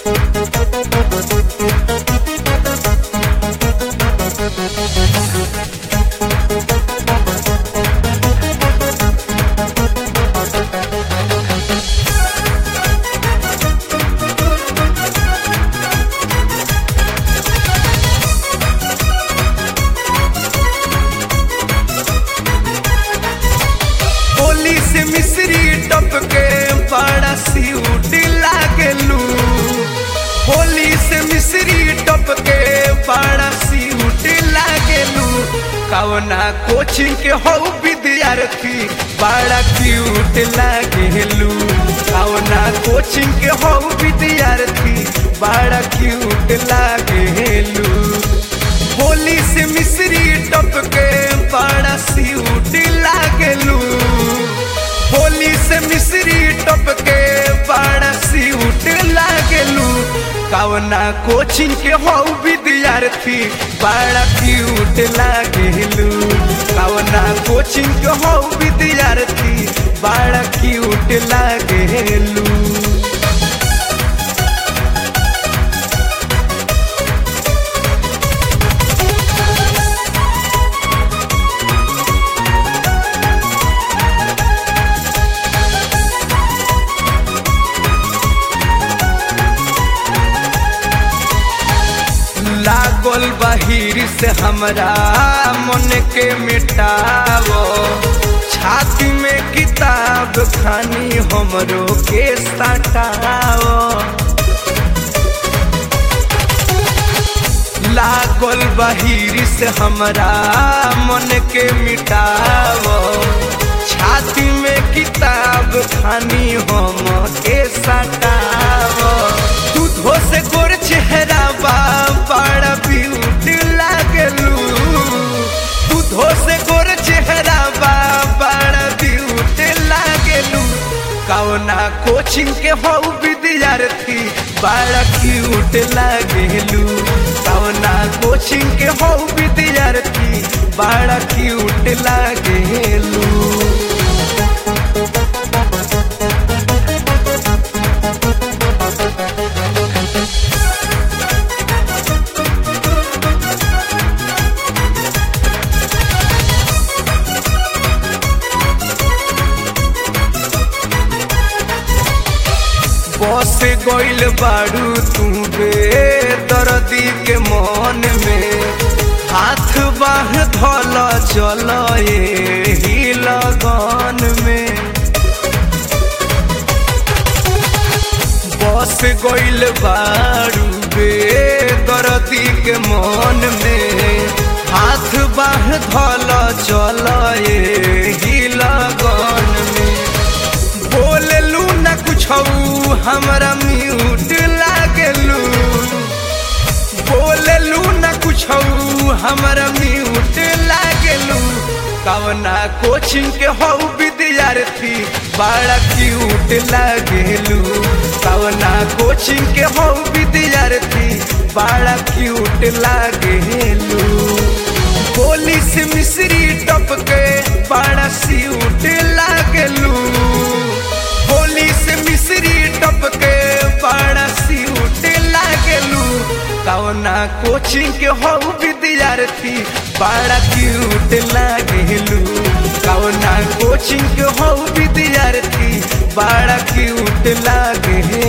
होली से मिश्री टपके बड़ा सीउट लागलू होली से मिश्री टपके बड़ा सीउट लागलू कवना कोचिंग के हो विद्यार्थी बड़ा क्यूट लागलू कवना कोचिंग के हो विद्यार्थी बड़ा क्यूट लागलू होली से मिश्री टपके बड़ा सीउट लागलू होली से मिश्री टपके बड़ा सीउट लागलू कवना कोचिंग के हो विद्यार्थी बड़ा क्यूट लागलू कवना कोचिंग के हो विद्यार्थी बड़ा क्यूट लागलू लागल बहिर से हमरा मन के मिटावो छाती में किताब खानी हमरो के सटावो लागल बहिर से हमरा मन के मिटावो छाती में किताब खानी हम के सटावो दूधो से गोर चेहरा बा बड़ा ब्यूट लागलू दूधो से गोर चेहरा बा बड़ा ब्यूट लागलू कवना कोचिंग के हो विद्यार्थी बड़ा क्यूट लागलू कवना कोचिंग के हो विद्यार्थी बड़ा क्यूट लागलू बस गइल बाड़ू तू बे दर्दी के मन में हाथ बाह धल चल ही लगन में बस गइल बाड़ू बे दर्दी के मन में हाथ बाह धल चल ही लगन में बोललू न कुछ हमरा म्यूट लागलू बोललू न कुछ हमरा म्यूट लागलू कवना कोचिंग के हो विद्यार्थी बड़ा क्यूट लागलू कवना कोचिंग के हो विद्यार्थी बड़ा क्यूट लागलू होली से मिश्री टपके बड़ा सीउट लागलू होली से मिश्री टपके बड़ा सीउट लागलू कवना कोचिंग के हो विद्यार्थी बड़ा क्यूट लागलू कवना कोचिंग के हो विद्यार्थी बड़ा क्यूट लागलू